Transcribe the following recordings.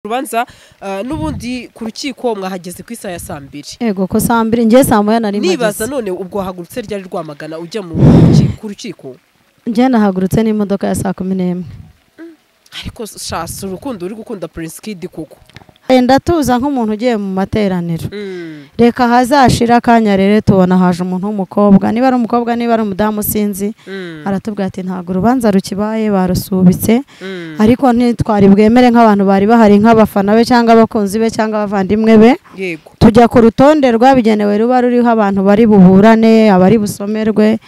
urubanza ah, n'ubundi ku rukiko mwahageze ku isaha ya saa mbiri yego ko saa mbiri njye saa moya nari nibaza mpageze none ubwo wahagurutse ryari rwamagana ujya mu ruki- ku rukiko njye nahagurutse n'imodoka ya saa kumi n'imwe ariko shasi urukundo uri gukunda prince kid koko wenda tuza nk'umuntu ugiye mu materaniro reka hazashira akanya rero tubona haje umuntu w'umukobwa niba ari umukobwa niba ari umudamu sinzi aratubwira ati ntabwo urubanza rukibaye barusubitse ariko ntitwari bwemere nk'abantu bari bahari nk'abafana be cyangwa abakunzi be cyangwa abavandimwe be yego tujya ku rutonde rwabigenewe ruba ruriho abantu bari buburane abari busomerwe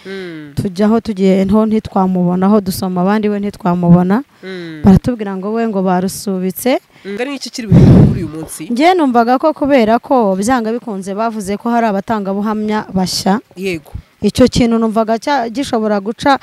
tujyaho tugiye nto ntitwamubonaho dusoma abandi we ntitwamubona baratubwira ngo we ngo barusubitse Mm, ari n'iki kiri bubere kuri uyu munsi njye numvaga ko kubera ko byanga bikunze bavuze ko hari abatangabuhamya bashya yego icyo kintu numvaga cya- gishobora guca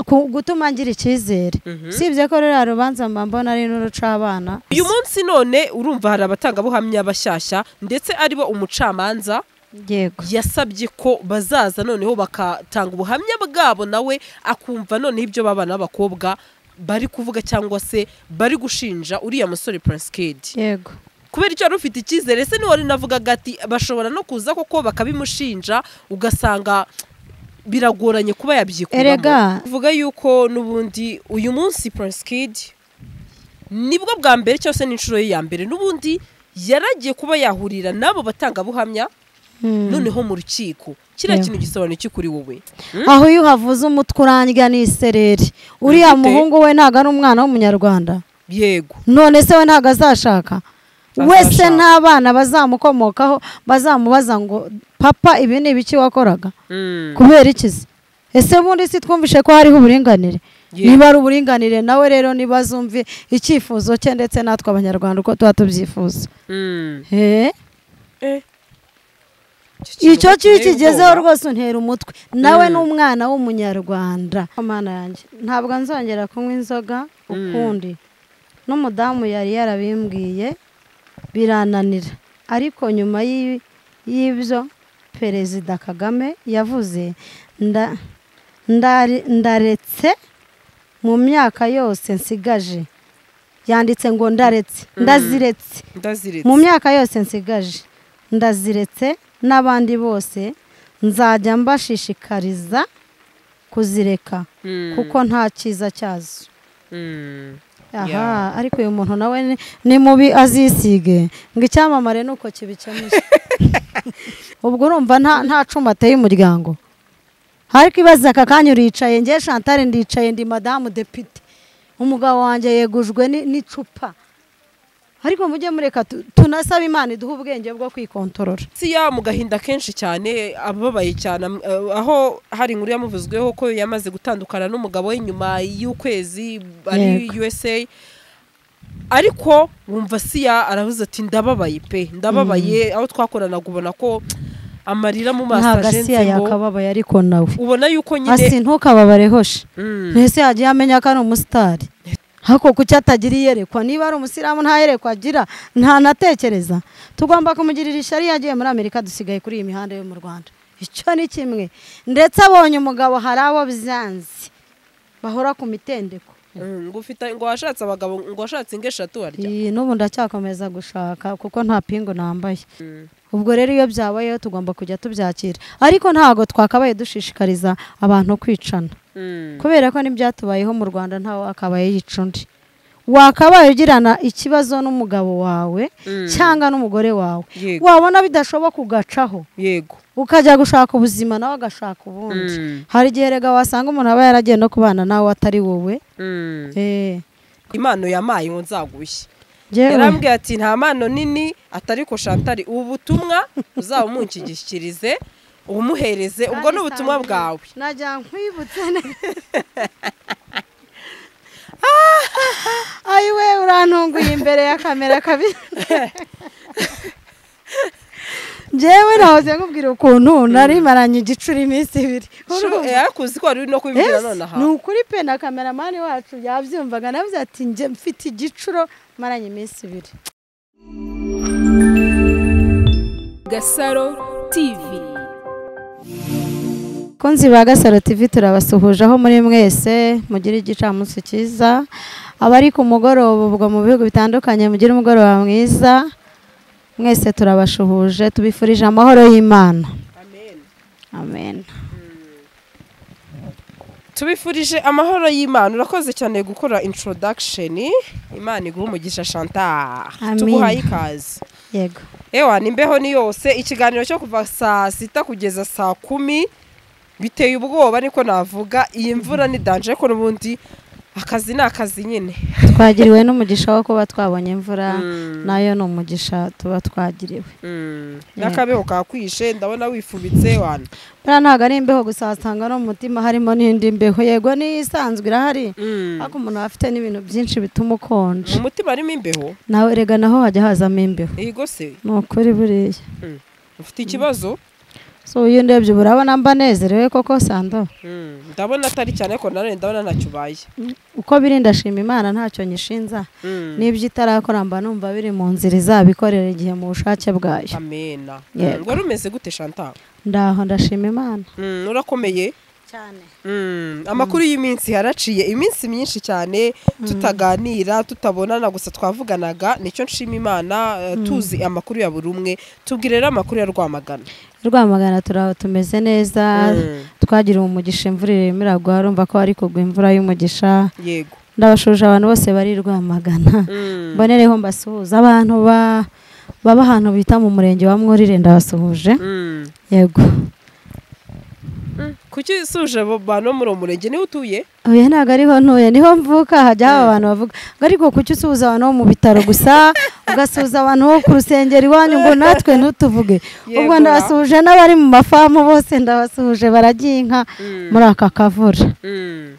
ku- gutuma ngira icyizere Mhm. usibye ko ruriya rubanza mba mbona ari n'urucabana uyu munsi none urumva hari abatangabuhamya bashyashya ndetse ari bo umucamanza yego yasabye ko bazaza noneho bagatanga ubuhamya bwabo nawe akumva noneho ibyo babana b'abakobwa bari kuvuga cyangwa se bari gushinja uriya musore prince kid yego kubera icyo wari ufite icyizere se niwari navugaga ati bashobora no kuza koko bakabimushinja ugasanga biragoranye kuba Erega. yabyikuramo uvuga yuko n'ubundi uyu munsi prince kid nibwo bwa mbere cyangwa se n'inshuro ye ya mbere n'ubundi yaragiye kuba yahurira n'abo batangabuhamya Mm. noneho mu rukiko kiriya Yeah. kintu gisobanura iki kuri wowe aho iyo uhavuze umutwe urandya n'isereri uriya Gute? muhungu we ntabwo ari umwana w'umunyarwanda yego none se we ntabwo azashaka wese Azashaka. n'abana bazamukomokaho bazamubaza ngo papa ibi ni ibiki wakoraga Mm. kubera iki se ese bundi si twumvishe ko hariho uburinganire Yeah. niba ari uburinganire nawe rero niba azumve icyifuzo cye ndetse natwe abanyarwanda uko tuba tubyifuza Mm. Eh? Eh. icyo kintu giteye kigezeho ubwoba. rwose untera umutwe nawe Mm. ni umwana w'umunyarwanda amana yanjye ntabwo nzongera kunywa inzoga ukundi n'umudamu yari yarabimbwiye birananira ariko nyuma y'i- y'ibyo perezida kagame yavuze nda- ndari- ndaretse mu myaka yose nsigaje yanditse ngo ndaretse ndaziretse Ndaziretse. mu myaka yose nsigaje ndaziretse n'abandi bose nzajya mbashishikariza kuzireka Mm. kuko nta cyiza cyazo Mm. aha ariko uyu muntu nawe ni- ni mubi azisige ngo icyamamare ni uko kibikemuye ubwo urumva nta- nta cuma ateye umuryango ariko ibaza aka kanya uricaye ngewe shantare ndicaye ndi madamu depite umugabo wanjye yegujwe ni- n'icupa ariko mujye mureka tu- tunasabe imana iduhe ubwenge bwo kwikontorora siya mu gahinda kenshi cyane ababaye cyane am- eh, aho hari inkuru yamuvuzweho ko yamaze gutandukana n'umugabo we nyuma y'ukwezi ari Yego. USA ariko wumva siya aravuze ati ndababaye pe ndababaye aho twakoranaga ubona ko amarira mu maso ntabwo ajenze asiya ngo- yakababaye ariko nawe ubona yuko nyine asi ntukababarehoshe Mm. ntese yagiye amenya ko ari umusitari ariko kuki atagira iyerekwa niba ari umusilamu nta yerekwa agira ntanatekereza tugomba kumugirira ishyari iyo yagiye muri amerika dusigaye kuri iyi mihanda yo mu rwanda icyo ni kimwe ndetse abonye umugabo hari abo byanze bahora ku mitendeko Mm, ngo ufite- ngo washatse abagabo ngo washatse ingo eshatu harya iyi n'ubu ndacyakomeza gushaka kuko nta pingu nambaye ubwo rero iyo byabayeho tugomba kujya tubyakira ariko ntabwo twakabaye dushishikariza abantu kwicana Mm. kubera ko n'ibyatubayeho mu rwanda ntawe akabaye yica undi wakabaye ugirana ikibazo n'umugabo wawe Mm. cyangwa n'umugore wawe Yego. wabona bidashoboka ugacaho yego ukajya gushaka ubuzima nawe agashaka ubundi Mm. hari igihe rega wasanga umuntu aba yaragiye no kubana nawe atari wowe Mm. Eh, impano yamaye ngo nzagushye jyewe- yarambwiye ati nta mpano nini atari ko shantari ubu butumwa uzaba umunshyigikirize ubumuhereze ubwo ni ubutumwa bwawe najya nkwibutse ne- ayi we urantunguye imbere ya kamera kabi njyewe nahoze nkubwira ukuntu narimaranye igicuri iminsi ibiri Sho, Urumva? yarakuzi ko wari uri no kubibwira Yes, nonaha ni ukuri pe na kameramani wacu yabyumvaga navuze ati njye mfite igicuro maranye iminsi ibiri Gasaro TV Konzi ba Gasaro TV turabasuhuje aho muri mwese mugire igicamunsi cyiza abari ku mugoroba ubwo mu bihugu bitandukanye mugire umugoroba mwiza mwese turabashuhuje tubifurije amahoro y'imana amen amen tubifurije amahoro y'imana urakoze cyane gukora introduction imana iguha umugisha chantal Amin. tuguhaye ikaze yego ewa nimbeho ni yose ikiganiro cyo kuva saa sita kugeza saa kumi biteye ubwoba niko navuga iyi mvura ni danje ko n'ubundi akazi ni akazi nyine twagiriwe n'umugisha wo kuba twabonye imvura Mm. nayo ni umugisha tuba twagiriwe Mm. n'akabeho kakwishe ndabona wifubitse wana buriya ntabwo ari imbeho gusa wasanga no mu mutima harimo n'indi mbeho yego niyo isanzwe irahari Mm. ariko umuntu aba afite n'ibintu byinshi bituma ukonje mu mutima harimo imbeho nawe rega naho hajya hazamo imbeho iyi gose ni ukuri buriya ufite ikibazo so iyo ndebye urabona mba nezerewe koko sando Mm. ndabona atari cyane ko nanone ndabona ntacyo ubaye uko biri ndashima imana ntacyo nyishinza Mm. n'ibyo itarakora mba numva biri mu nzira izabikorera igihe mu bushake bwayo amena Yego. wari umeze gute chantal ndaho ndashima imana Mm, urakomeye cyane Mm, amakuru y'iminsi yaraciye iminsi myinshi cyane tutaganira tutabonana gusa twavuganaga nicyo nshima imana eh, tuzi amakuru ya buri umwe tubwire rero amakuru ya rwamagana rwamagana turaho tumeze neza Mm, twagiriwe umugisha imvura irimo iragwa urumva ko hari kugwa imvura y'umugisha yego ndabashuje abantu bose bari i rwamagana Mm, mbonereho mbasuhuza abantu ba- baba ahantu bita mu murenge wa mwurire ndabasuhuje mm. yego Mm, kuki usuje abo bantu bo muri uwo murenge niho utuye oya ntabwo ariho ntuye niho mvuka hajya haba abantu bavuga ngo ariko kuki usuhuza abantu bo mu bitaro gusa ugasuhuza abantu bo ku rusengero iwanyu ngo natwe ntutuvuge Yego ubwo na. ndabasuhuje n'abari mu mafamu bose ndabasuhuje baragiye inka Mm, muri aka kavura mm.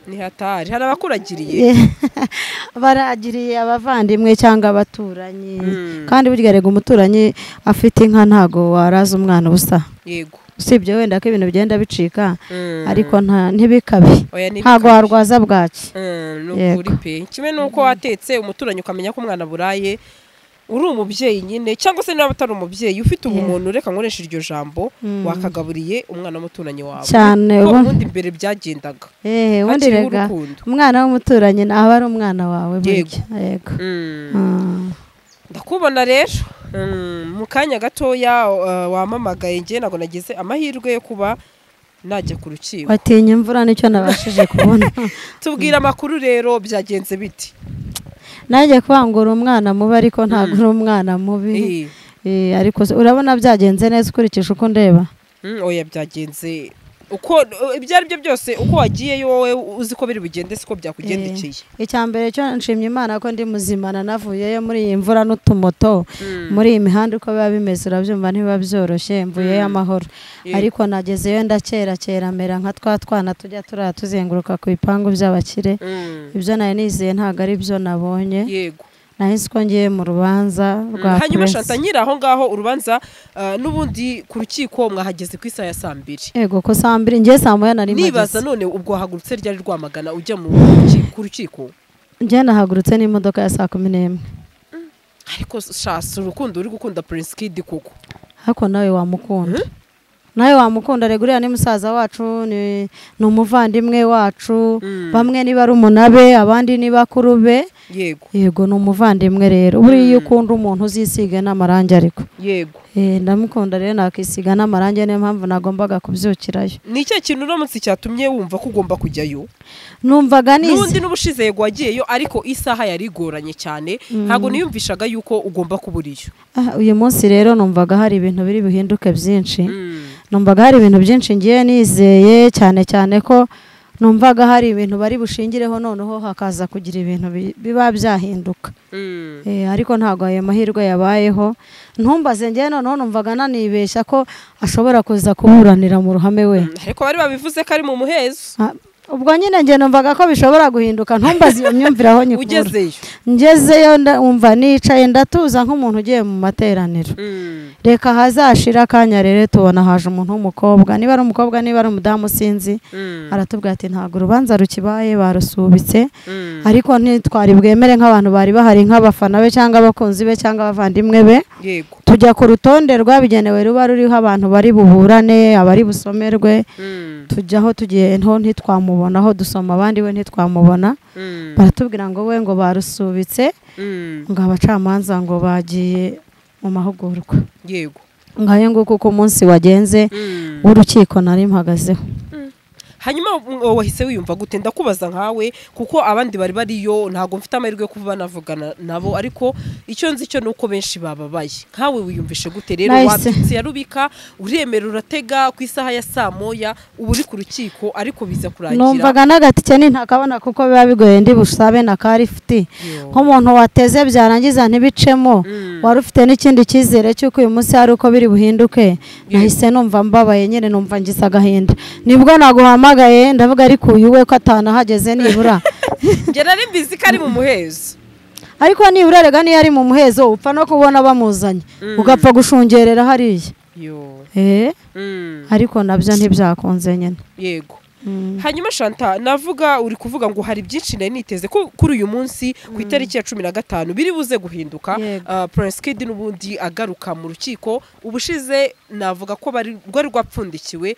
ni hatari hari abakuragiriye Ye- baragiriye abavandimwe cyangwa abaturanyi Mm. kandi burya rega umuturanyi afite inka ntago waraza umwana ubusa yego usibye wenda ko ibintu bigenda bicika Mm. ariko nta ntibikabe Oya, ntibikabe. ntago warwaza bwaki Mm, ni Yego. ukuri pe kimwe n'uko watetse umuturanyi ukamenya ko umwana buraye uri umubyeyi nyine cyangwa se niba utari umubyeyi ufite ubumuntu reka nkoreshe iryo jambo Mm. wakagaburiye umwana w'umuturanyi wawe cyane kuko ubu- ubundi mbere byagendaga Eh, ubundi hakiriho rega urukundo. umwana w'umuturanyi aba ari umwana wawe burya yego Mm. Mm. ndakubona rero Mm, mu kanya gatoya uh, wampamagaye njye ntabwo nagize amahirwe yo kuba najya ku rukiko watinya imvura nicyo nabashije kubona tubwire amakuru rero byagenze biti nanjye kwangura umwana mubi ariko ntabwo uri umwana mubi Eh, Eh, ariko se- urabona byagenze neza ukurikije uko ndeba Mm, oya byagenze uko ibyo ari byo byose uko wagiyeyo wowe uzi ko biri bugende siko byakugendekeye icya mbere cyo nshimye imana ko ndi muzima nanavuyeyo muri iyi mvura n'utumoto Mm. muri iyi mihanda uko biba bimeze urabyumva ntibiba byoroshye mvuyeyo amahoro Yego. ariko nagezeyo ndakerakera mera nka twa twana tujya turiya tuzenguruka ku bipangu by'abakire Mm, ibyo nari nizeye ntabwo ari byo nabonye yego nahise ko ngiye mu rubanza Mm, rwa hanyuma puresi. shanta nyiri aho ngaho urubanza uh, n'ubundi ku rukiko mwahageze ku isaha ya saa mbiri yego ko saa mbiri ngiye saa moya nari nibaza mpageze none ubwo wahagurutse ryari rwamagana ujya mu ruki- ku rukiko ngiye nahagurutse n'imodoka ya saa kumi n'imwe ariko shasi urukundo uri gukunda prince kid kuko ariko nawe wamukunda nawe wamukunda rega uriya ni musaza wacu ni ni umuvandimwe wacu Mm. bamwe niba ari umunabe abandi niba kurube yego yego ni umuvandimwe rero buriya iyo ukunda umuntu uzisiga n'amarangi ariko yego Eh, ndamukunda rero nakisiga n'amarangi niyo mpamvu nagombaga kubyukirayo ni icyo kintu uramutse cyatumye wumva ko ugomba kujyayo numvaga nizi n'ubundi n'ubushize yego wagiyeyo ariko isaha yari igoranye cyane ntabwo niyumvishaga yuko ugomba kubura iyo Ah, uyu munsi rero numvaga hari ibintu biri buhinduke byinshi Mm, numvaga hari ibintu byinshi ngiye nizeye cyane cyane ko numvaga hari ibintu bari bushingireho noneho hakaza kugira ibintu bi- biba byahinduka mm, Eh, ariko ntabwo ayo mahirwe yabayeho ntumbaze ngewe noneho numvaga nanibeshya ko ashobora kuza kuburanira mu ruhame we ariko bari babivuze ko ari mu muhezo Ah, ubwo nyine ngewe numvaga ko bishobora guhinduka ntumbaze iyo myumvire aho nyikura ugezeyo ngezeyo nda- umva nicaye ndatuza nk'umuntu ugiye mu materaniro Mm, reka hazashira akanya rero tubona haje umuntu w'umukobwa niba ari umukobwa niba ari umudamu sinzi mm, aratubwira ati ntabwo urubanza rukibaye barusubitse mm, ariko ntitwari bwemere nk'abantu bari bahari nk'abafana be cyangwa abakunzi be cyangwa abavandimwe be yego tujya ku rutonde rwabigenewe ruba ruriho abantu bari buburane abari busomerwe Mm, tujyaho tugiye nto ntitwamubona aho dusoma abandi we ntitwamubona mm, baratubwira ngo we ngo barusubitse mm. ngo abacamanza ngo bagiye mu mahugurwa yego ngayo nguko uko umunsi wagenze Mm. w'urukiko nari mpagazeho hanyuma mm, wahise wiyumva gute ndakubaza nkawe kuko abandi bari bariyo ntabwo mfite amahirwe yo kuba banavugana nabo ariko icyo nzi cyo ni uko benshi bababaye nkawe wiyumvishe gute rero Nahise. wabyutse ya rubika uremera uratega ku isaha ya saa moya uba uri ku rukiko ariko biza kurangira numvaga n'agatike nintakabona kuko biba bigoye ndi busabe na ka rifuti Yo. nk'umuntu wateze byarangiza ntibicemo wari ufite n'ikindi cyizere cy'uko uyu munsi hari uko biri buhinduke nahise numva mbabaye nyine numva ngize agahinda nibwo naguhamagaye ndavuga ariko uyu we ko atanahageze nibura njye nari mbizi ko ari mu muhezo ariko nibura rega niyo ari mu muhezo upfa no kubona bamuzanye ugapfa gushungerera hariya Yo. Eh, Mm. ariko nabyo ntibyakunze nyine yego Mm. hanyuma shanta navuga uri kuvuga ngo hari byinshi nari niteze ko kuri uyu munsi ku itariki ya cumi na gatanu biri buze guhinduka Yego. Ah, prince kid n'ubundi agaruka mu rukiko ubushize navuga ko bari rwari rwapfundikiwe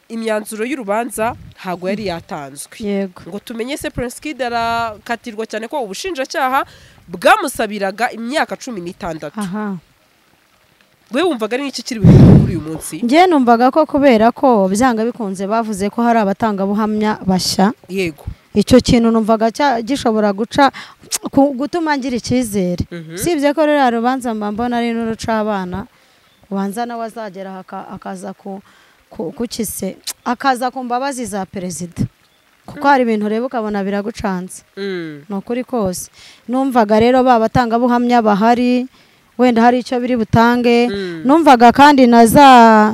imyanzuro y'urubanza ntabwo yari yatanzwe yego ngo tumenye se prince kid arakatirwa cyane ko ubushinjacyaha bwamusabiraga imyaka cumi n'itandatu aha we wumvaga ari n'iki kiri buhinduke kuri uyu munsi njye numvaga ko kubera ko byanga bikunze bavuze ko hari abatangabuhamya bashya yego icyo kintu numvaga cya- gishobora guca ku- gutuma ngira icyizere Mhm. usibye ko ruriya rubanza mba mbona ari n'urucabana ubanza nawe azagera aha aka- akaza ku ku- kuki se akaza ku mbabazi za perezida kuko hari ibintu ureba ukabona biragucanze Mm. ni ukuri kose numvaga rero ba batangabuhamya bahari wenda hari icyo biri butange numvaga kandi na za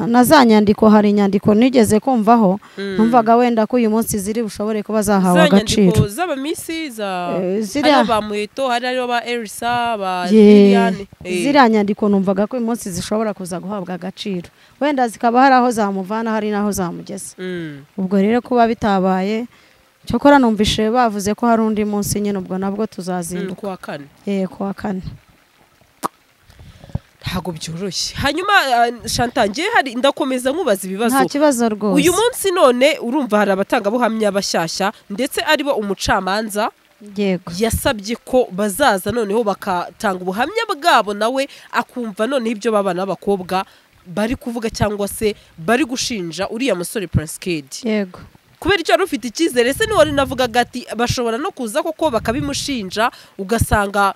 na za nyandiko hari inyandiko nigeze kumvaho numvaga wenda ko uyu munsi ziri bushobore kuba zahawe za nyandiko agaciro z'abamisi za Eh, ziriya- hariho ba muheto hari hariho ba erisa ba Ye- liliane Eh, ziriya nyandiko numvaga ko uyu munsi zishobora kuza guhabwa agaciro wenda zikaba hari aho zamuvana hari n'aho zamugeza mm, ubwo rero kuba bitabaye cyokora numvise bavuze ko hari undi munsi nyine ubwo nabwo mm, tuzazinduka kuwa kane yee kuwa kane ntabwo byoroshye hanyuma ah, shanta njye hari ndakomeza nkubaza nta ibibazo kibazo rwose uyu munsi none urumva hari abatangabuhamya bashyashya ndetse aribo umucamanza yego yasabye ko bazaza noneho bakatanga ubuhamya bwabo nawe akumva noneho ibyo babana n'abakobwa bari kuvuga cyangwa se bari gushinja uriya musore prince kid yego kubera icyo wari ufite icyizere se niwari navugaga ati bashobora no kuza koko bakabimushinja ugasanga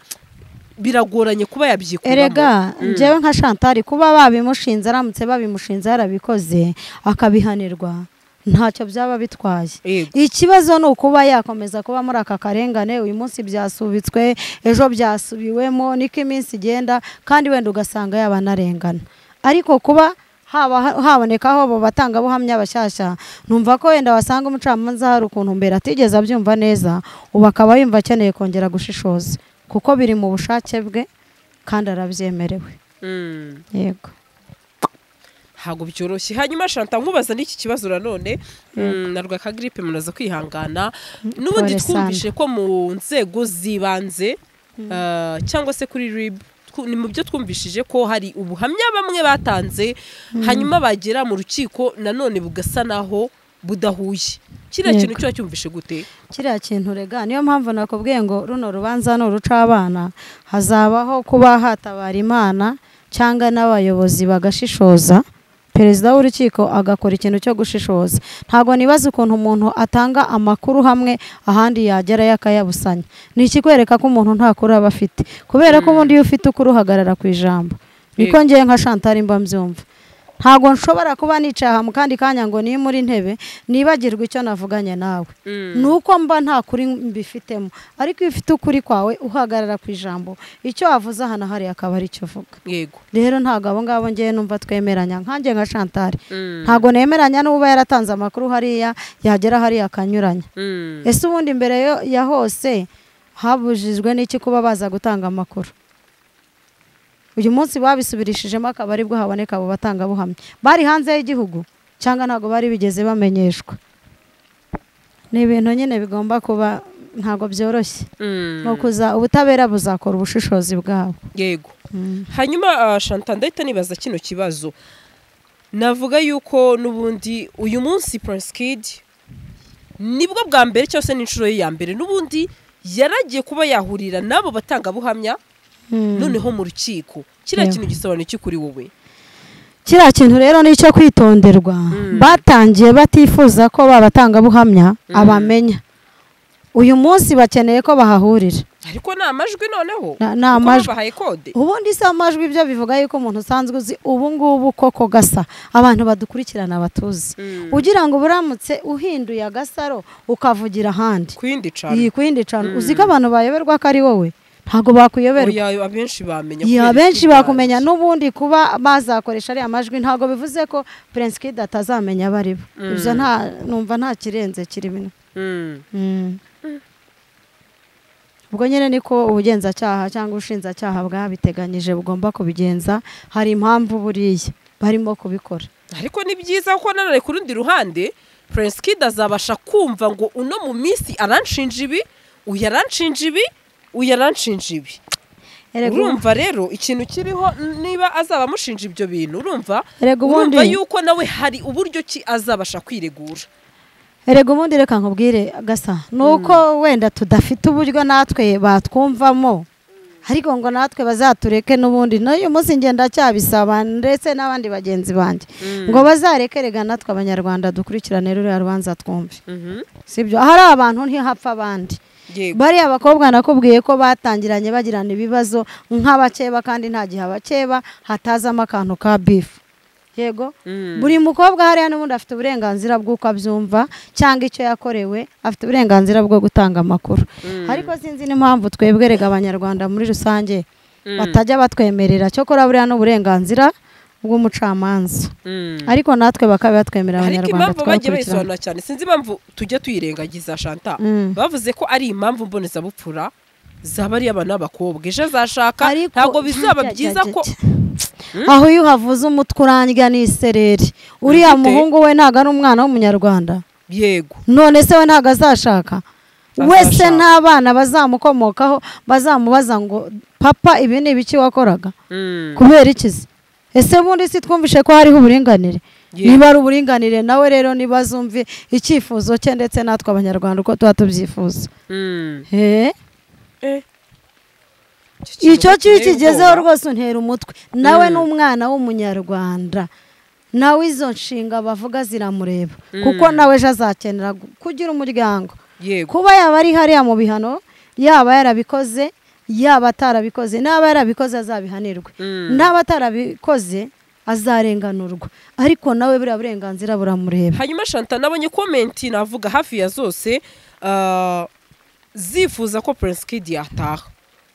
biragoranye kuba yabyikuramo erega njyewe nka shantari kuba babimushinze aramutse babimushinze yarabikoze akabihanirwa ntacyo byaba bitwaye Yego. ikibazo ni ukuba yakomeza kuba muri aka karengane uyu munsi byasubitswe ejo byasubiwemo niko iminsi igenda kandi wenda ugasanga yabanarengana ariko kuba haba habonekaho abo batangabuhamya bashyashya numva ko wenda wasanga umucamanza hari ukuntu mbere atigeze abyumva neza ubu akaba yumva akeneye kongera gushishoza kuko biri mu bushake bwe kandi arabyemerewe Mm, yego ntabwo byoroshye hanyuma shanta nkubaza n'iki kibazo nanone mm, na rwakagiripe munaza kwihangana n'ubundi pole twumvishe ko mu nzego z'ibanze ah, cyangwa se kuri rib twu- ni mu byo twumvishije ko hari ubuhamya bamwe batanze hanyuma bagera mu rukiko nanone bugasa naho budahuye kiriya Yego. kintu cyo cyumvishe gute kiriya kintu rega niyo mpamvu nakubwiye ngo runo rubanza ni urucabana hazabaho kuba hatabara imana cyangwa n'abayobozi bagashishoza perezida w'urukiko agakora ikintu cyo gushishoza ntabwo nibaza ukuntu umuntu atanga amakuru hamwe ahandi yagera yakayabusanya ni ikikwereka ko umuntu nta kuri aba afite kubera ko ubundi iyo ufite ukuri uhagarara ku ijambo niko Yego. ngewe nka shantari mba mbyumva ntabwo nshobora kuba nicaye aha mu kandi kanya ngo niba muri ntebe nibagirwe icyo navuganye nawe ni uko mba nta kuri mbifitemo ariko iyo ufite ukuri kwawe uhagarara ku ijambo icyo wavuze aha na hariya akaba ari cyo uvuga yego rero ntabwo abo ngabo ngewe numva twemeranya nkanjye nka shantari Mm. ntabwo nemeranya n'uba yaratanze amakuru hariya yagera hariya akanyuranya Mm. ese ubundi imbere yo- ya hose habujijwe n'iki kuba baza gutanga amakuru uyu munsi babisubirishijemo akaba aribwo haboneka abo batangabuhamya bari hanze y'igihugu cyangwa ntabwo bari bigeze bamenyeshwa ni ibintu nyine bigomba kuba ntabwo byoroshye Mm. ni ukuza ubutabera buzakora ubushishozi bwabo yego hanyuma shanta ndahita nibaza kino kibazo navuga yuko n'ubundi uyu munsi Prince Kid nibwo bwa mbere cyangwa se n'inshuro ye ya mbere n'ubundi yaragiye kuba yahurira n'abo batangabuhamya noneho mu rukiko kiriya Yeah. kintu gisobanuye iki kuri wowe kiriya kintu rero ni icyo kwitonderwa batangiye batifuza ko babatangabuhamya abamenya uyu munsi bakeneye ko bahahurira ariko ni amajwi noneho Na- ni kuko amajwi. babahaye kode ubundi si amajwi ibyo bivuga yuko umuntu usanzwe uzi ubu ngubu koko gasa abantu badukurikirana batuzi ugira ngo uburamutse uhinduye agasaro ukavugira ahandi ku yindi iyi cana ku yindi cana uzi ko abantu bayoberwa ko ari wowe ntabwo bakuyoberwa oya abenshi bamenya ya kubera benshi ikiganza. bakumenya n'ubundi kuba bazakoresha ariya majwi ntabwo bivuze ko Prince Kid atazamenya abo ari bo ibyo nta numva nta kirenze kiri bino Mm. Mm. ubwo nyine niko ubugenzacyaha cyangwa ubushinjacyaha bwabiteganyije bugomba kubigenza hari impamvu buriya barimo kubikora ariko ni byiza kuko nanone ku rundi ruhande Prince Kid azabasha kumva ngo uno mu minsi aranshinja ibi uyu aranshinja ibi uyu aranshinja ibi Erega ubu- urumva rero ikintu kiriho n- niba azaba amushinja ibyo bintu urumva Erega ubundi- urumva yuko nawe hari uburyo ki azabasha kwiregura erega ubundi reka nkubwire gasa ni uko wenda tudafite uburyo natwe batwumvamo ariko ngo natwe bazatureke n'ubundi n'uyu munsi ngenda cyabisaba ndetse n'abandi bagenzi banjye ngo bazareke rega natwe abanyarwanda dukurikirane ruriya rubanza twumve sibyo ahari abantu ntihapfa abandi yego bariya bakobwa nakubwiye ko batangiranye bagirana ibibazo nk'abakeba kandi nta gihe abakeba hatazamo akantu ka bifu yego Mm. buri mukobwa hariya n'ubundi afite uburenganzira bw'uko abyumva cyangwa icyo yakorewe afite uburenganzira bwo gutanga amakuru ariko sinzi n'impamvu twebwe rega abanyarwanda muri rusange batajya batwemerera cyokora buriya n'uburenganzira bw'umucamanza Mm. ariko natwe bakaba batwemerera ariko abanyarwanda impamvu bagiye tukabakurikirana bayisobanura cyane sinzi impamvu tujya tuyirengagiza shanta Mm. bavuze ko ari impamvu mbonezabupfura zaba ari abana b'abakobwa ejo azashaka Ariko- ntabwo bizaba Jya, jya, byiza jya, ko jya. aho iyo uhavuze umutwe urandya n'isereri uriya Bifite- muhungu we ntabwo ari umwana w'umunyarwanda yego none se we ntabwo azashaka wese Azashaka. nta bana bazamukomokaho bazamubaza ngo papa ibi ni ibiki wakoraga Mm. kubera iki se ese bundi si twumvishe ko hariho uburinganire Ye- niba ari uburinganire nawe rero niba azumve icyifuzo cye ndetse natwe abanyarwanda uko tuba tubyifuza Mm. Eh? Eh. icyo kibi giteye kigezeho ubwoba. rwose untera umutwe nawe ni umwana w'umunyarwanda nawe izo nshinga bavuga ziramureba kuko nawe ejo azakenera gu- kugira umuryango yego kuba yaba ari hariya mu bihano yaba yarabikoze yaba atarabikoze n'aba yarabikoze azabihanirwe Mm. n'aba atarabikoze azarenganurwa ariko nawe buriya burenganzira buramureba hanyuma shanta nabonye komenti navuga hafi ya zose ah, zifuza ko Prince Kid yataha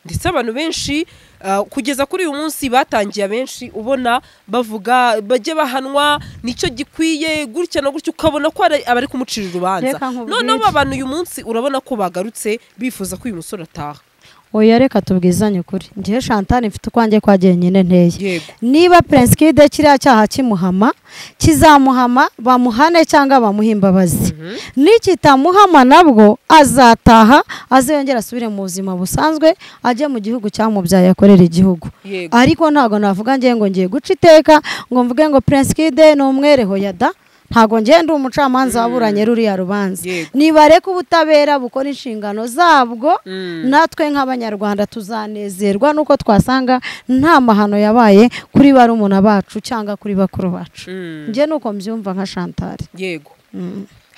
ndetse abantu benshi ah, kugeza kuri uyu munsi batangiye abenshi ubona bavuga bajye bahanwa nicyo gikwiye gutya na gutya ukabona ko hari abari kumucira urubanza Reka nkubwire. noneho aba bantu uyu munsi urabona ko bagarutse bifuza ko uyu musore ataha oya reka tubwizanye ukuri ngewe shantani mfite ukwanjye kwa jyenyine nteye yego niba Prince Kid kiriya cyaha kimuhama kizamuhama bamuhane cyangwa bamuhe imbabazi nikitamuhama nabwo azataha aziyongera asubire mu buzima busanzwe ajye mu gihugu cyamubyaye akorera igihugu yego ariko ntabwo navuga ngiye ngo ngiye guca iteka ngo mvuge ngo Prince Kid ni umwereho yada ntabwo ngiye ndi umucamanza waburanye ruriya rubanza Yego. nibareke ubutabera bukora inshingano zabwo Mm. natwe nk'abanyarwanda tuzanezerwa nuko twasanga nta mahano yabaye kuri barumuna bacu cyangwa kuri bakuru bacu Mm. njye nuko mbyumva nka shantari yego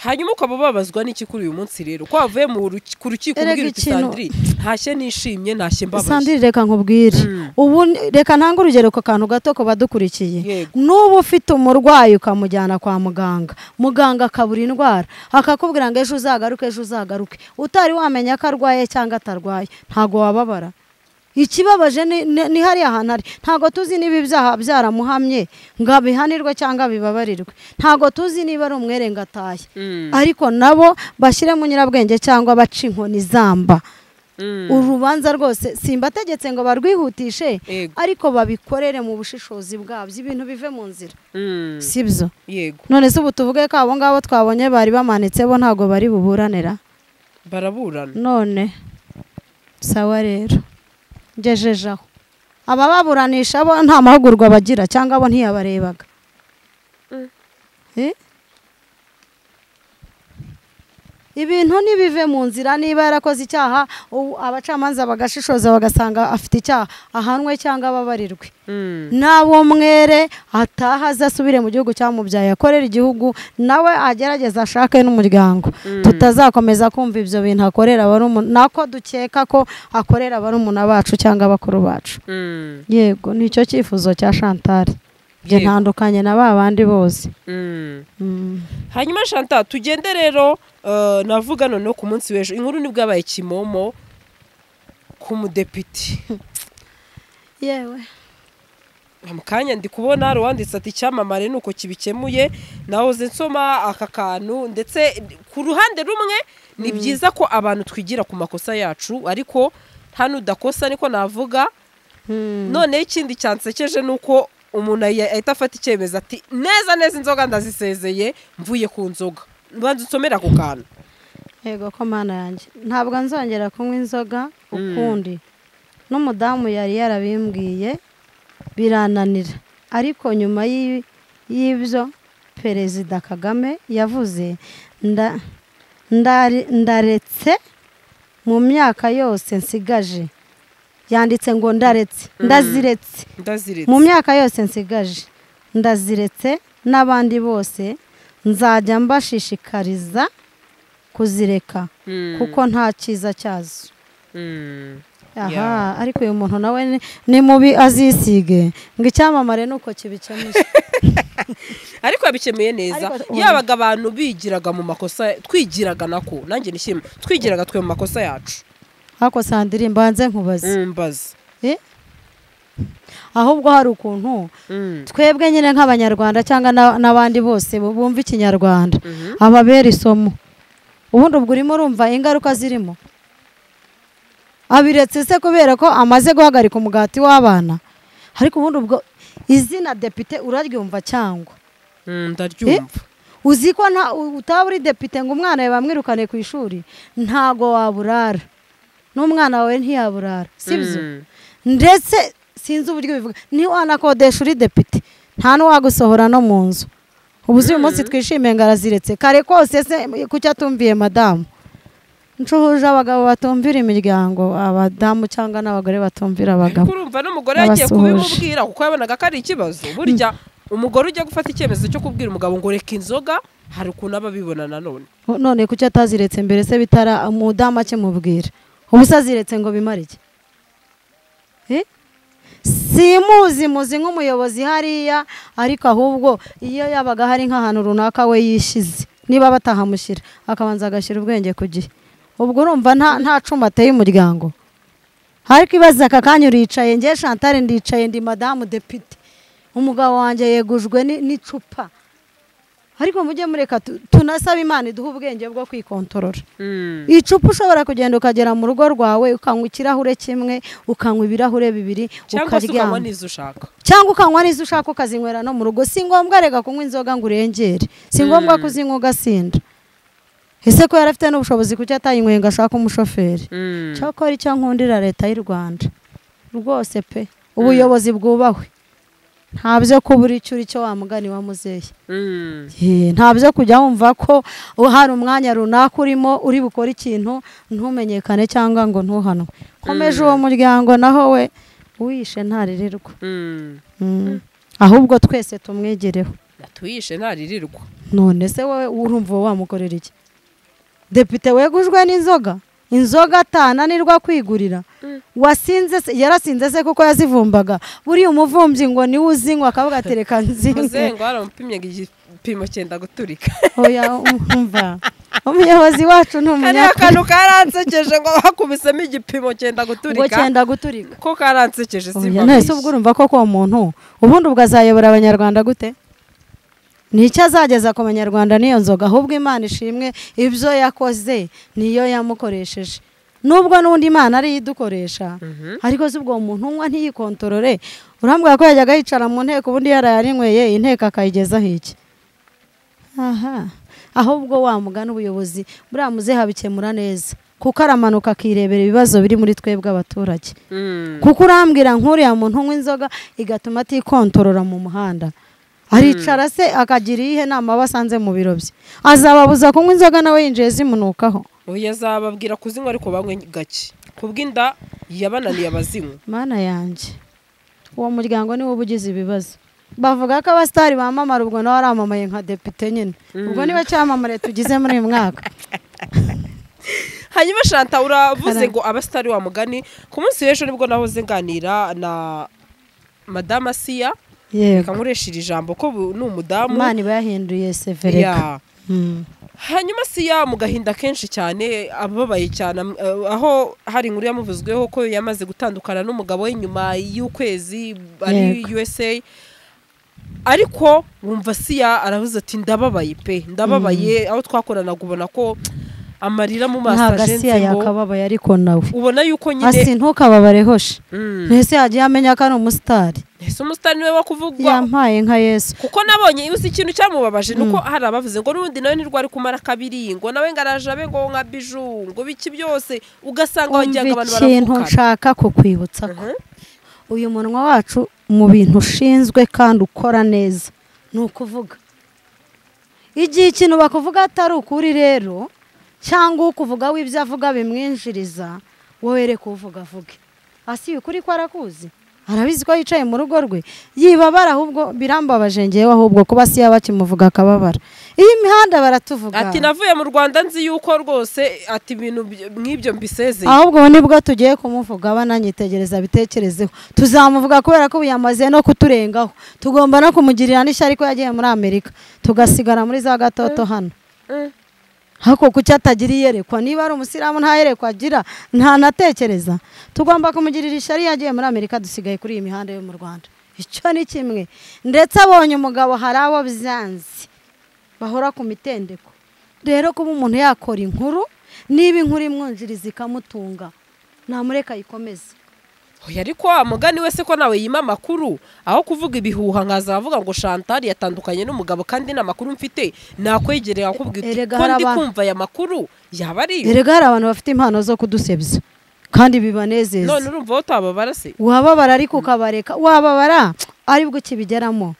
hanyuma ukaba babazwa n'iki kuri uyu munsi rero ko wavuye mu ruki- ku rukiko Erega ubwira uti ikintu- sandiri ntashye nishimye ntashye mbabaye sandiri reka nkubwire ubu ni- reka ntange urugero ku kantu gato ku badukurikiye Yego. n'uba ufite umurwayi ukamujyana kwa muganga muganga akabura indwara akakubwira ngo ejo uzagaruke ejo uzagaruke utari wamenya ko arwaye cyangwa atarwaye ntabwo wababara ikibabaje ni- ni ni hariya hantu ari ntabwo tuzi niba ibyaha byaramuhamye ngo abihanirwe cyangwa bibabarirwe ntabwo tuzi niba ari umwere ngo atahe ariko nabo bashyiremo nyirabwenge cyangwa baca inkoni zamba urubanza rwose simbategetse ngo barwihutishe Yego. ariko babikorere mu bushishozi bwabyo ibintu bive mu nzira Mm, sibyo yego none se ubu tuvuge ko abo ngabo twabonye bari bamanitse bo ntabwo bari buburanira baraburana none sawa rero ngejeje aho abababuranisha bo nta mahugurwa bagira cyangwa bo ntiyabarebaga Eh? ibintu ntibive mu nzira niba yarakoze icyaha u- abacamanza bagashishoza bagasanga afite icyaha ahanwe cyangwa ababarirwe Mm. nabo mwere ataha aze asubire mu gihugu cyamubyaye akorera igihugu nawe agerageze ashake n'umuryango tutazakomeza kumva ibyo bintu akorera barumuna nako dukeka ko akorera barumuna bacu cyangwa abakuru bacu Mm. yego nicyo cyifuzo cya chantal Njye Yego. ntandukanye na ba bandi bose Mm. Mm. hanyuma shanta tugende rero eh, navuga noneho ku munsi w'ejo inkuru nibwo yabaye kimomo ku mudepite yewe mu kanya ndi kubona hari uwanditse ati icyamamare ni uko kibikemuye nahoze nsoma aka kantu ndetse ku ruhande rumwe ni byiza ko abantu twigira ku makosa yacu ariko nta n'udakosa niko navuga noneho ikindi cyansekeje ni uko umuntu ayi- ahita afata icyemezo ati neza neza inzoga ndazisezeye mvuye ku nzoga mbanza unsomere ako kantu yego ko mana yanjye ntabwo nzongera kunywa inzoga ukundi n'umudamu yari yarabimbwiye birananira ariko nyuma y'i- y'ibyo perezida kagame yavuze nda- ndari- ndaretse mu myaka yose nsigaje yanditse ngo ndaretse ndaziretse ndaziretse mu myaka yose nsigaje ndaziretse n'abandi bose nzajya mbashishikariza kuzireka Mm, kuko nta cyiza cyazo mm. aha ariko uyu muntu nawe ni- ni mubi azisige ngo icyamamare ni uko kibikemuye ariko yabikemuye neza Ariko- yabaga abantu bigiraga mu makosa twigiraga nako nanjye nishimye twigiraga twe mu makosa yacu ariko sandiri mbanze nkubaze Mm, mbaza Eh? ahubwo hari ukuntu Mm, twebwe nyine nk'abanyarwanda cyangwa na- n'abandi bose bu- bumva ikinyarwanda mhm. ababera isomo ubundi ubwo urimo urumva ingaruka zirimo abiretse se kubera ko amaze guhagarika umugati w'abana ariko ubundi ubwo izina depite uraryumva cyangwa Mm, ndaryumva uzi ko nta u- utaba uri depite ngo umwana yawe bamwirukane ku ishuri ntago waburara n'umwana wawe ntiyaburara si byo Mm. ndetse sinzi uburyo bivuga niba wanakodesha uri depite nta n'uwagusohora no mu nzu ubu uzi uyu munsi twishimiye ngo araziretse kare kose se ku cyo atumviye madamu ncuhuje abagabo batumvira imiryango abadamu cyangwa n'abagore batumvira abagabo urumva n'umugore yagiye Abasuhuje. kubimubwira kuko yabonaga ko ari ikibazo burya umugore ujya gufata icyemezo cyo kubwira umugabo ngo reka inzoga hari ukuntu aba abibona nanone none kuki ataziretse mbere se bitara umudamu akimubwira ubu se aziretse ngo bimare iki Eh? simuzi muzi nk'umuyobozi hariya ariko ahubwo iyo yabaga hari nk'ahantu runaka we yishize niba batahamushyira akabanza agashyira ubwenge ku gihe ubwo urumva nta nta cuma ateye umuryango ariko ibaza aka kanya uricaye nge shantare ndicaye ndi madamu depite umugabo wanjye yegujwe ni- n'icupa ariko mujye mureka tu- tunasabe imana iduhe ubwenge bwo kwikontorora icupa ushobora kugenda ukagera mu rugo rwawe ukanywa ikirahure kimwe ukanywa ibirahure bibiri cyangwa se ukanywa ukaryama n'izo ushaka cyangwa ukanywa n'izo ushaka ukazinywera no mu rugo si ngombwa reka kunywa inzoga ngo urengere si ngombwa kuzinywa ugasinda ese ko yari afite n'ubushobozi kuki atayinyweye ngo ashake umushoferi cyakora icyo nkundira leta y'u rwanda rwose pe ubuyobozi bwubahwe nta byo kubura icyo uri cyo wa mugani wa muzehe Mm. Eh, nta byo kujya wumva ko hari umwanya runaka urimo uri bukore ikintu ntumenyekane cyangwa ngo ntuhanwe komeje uwo muryango naho we uwishe ntaririrwa Mm. Mm. ahubwo twese tumwegereho natuyishe ntaririrwa none se wowe urumva uwo wamukorera iki depite wegujwe n'inzoga inzoga atananirwa kwigurira wasinze se yarasinze se kuko yazivumbaga buriya umuvumbyi ngo niwe uzinywa akavuga ati reka nzinze muzengo baramupimye igipimo cyenda guturika oya umva umuyobozi wacu ni kariya umunyakuri kantu karansekeje ngo bakubisemo igipimo cyenda ngo guturika cyenda guturika ko karansekeje oya none se ubwo urumva ko uwo muntu ubundi ubwo azayobora abanyarwanda gute ni icyo azageza ku banyarwanda n'iyo nzoga ahubwo imana ishimwe ibyo yakoze niyo yamukoresheje nubwo n'undi imana ariyo idukoresha ariko se ubwo uwo muntu unywa ntiyikontorore urambwira ko yajyaga yicara mu nteko ubundi yarayarinyweye inteko akayigezaho iki aha ahubwo wa mugana ubuyobozi buriya muzehe abikemura neza kuko aramanuka akirebera ibibazo biri muri twebwe abaturage Mm. kuko urambwira nk'uriya muntu unywa inzoga igatuma atikontorora mu muhanda aricara se akagira iyihe nama aba asanze mu biro bye azababuza kunywa inzoga nawe yinjiye zimunukaho oya azababwira kuzinywa ariko banywe gake kubw'inda yabananiye abazinywa mana yanjye uwo muryango niwo uba ugize ibibazo bavuga ko abasitari bamamara ubwo nawe aramamaye nka depite nyine ubwo niba cyamamare tugize muri uyu mwaka hanyuma shanta uravuze Kara- ngo abasitari wa mugani ku munsi w'ejo nibwo nahoze nganira na madama siya yego nkoresha iri jambo ko bu- ni umudamu imana iba yahinduye severeka Ya. Mm. hanyuma siya mu gahinda kenshi cyane ababaye cyane am- eh, aho hari inkuru yamuvuzweho ko yamaze gutandukana n'umugabo we nyuma y'ukwezi ari Yego. USA ariko wumva siya aravuze ati ndababaye pe ndababaye aho twakoranaga ubona ko amarira mu maso ntabwo asiya ajenzemo yakababaye ariko nawe ubona yuko nyine asi ntukababareho she Mm. ntese yagiye amenya ko ari umusitari ese umusitani niwe wo kuvugwa yampaye nka yesu kuko nabonye uzi ikintu cyamubabaje nuko hari abavuze ngo n'ubundi nawe nirwo ari kumara kabiri ngo nawe ngo arajabe ngo nka biju ngo biki byose ugasanga wagira ngo umva abantu ikintu baravukana nshaka kukwibutsa ko Mhm. uyu munwa wacu mu bintu ushinzwe kandi ukora neza ni ukuvuga igihe ikintu bakuvuga atari ukuri rero cyangwa ukuvuga w'ibyo avuga bimwinjiriza wowe reka uvuga avuge asi ukuri ko arakuzi arabizi ko yicaye mu rugo rwe yibabara ahubwo birambabaje ngewe ahubwo kuba si yaba akimuvuga akababara iyo imihanda baratuvuga ati navuye mu rwanda nzi yuko rwose ati ibintu by- nk'ibyo mbisezeye ahubwo ubu nibwo tugiye kumuvuga abananyitegereza bitekerezeho tuzamuvuga kubera ko ubu yamaze no kuturengaho tugomba no kumugirira n'ishyari ko yagiye muri amerika tugasigara muri za gatoto hano Mm. ariko kuki atagira iyerekwa niba ari umusiramu nta yerekwa agira ntanatekereza tugomba kumugirira ishyari yagiye muri amerika dusigaye kuri iyi mihanda yo mu rwanda icyo ni kimwe ndetse abonye umugabo hari abo byanze bahora ku mitendeko rero kuba umuntu yakora inkuru niba inkuru imwunjiriza ikamutunga namureka ayikomeze Oya, ariko wa mugani wese ko nawe yima amakuru aho kuvuga ibihuha nkaza avuga ngo shantari yatandukanye n'umugabo kandi n'amakuru mfite nakwegereye akakubwira uti Erega ko hari ndi abantu- kumva aya makuru yaba ari yo erega hari abantu bafite impano zo kudusebya kandi bibanezeza none urumva aho utababara se wababara ariko ukabareka wababara aribwo ukibigeramo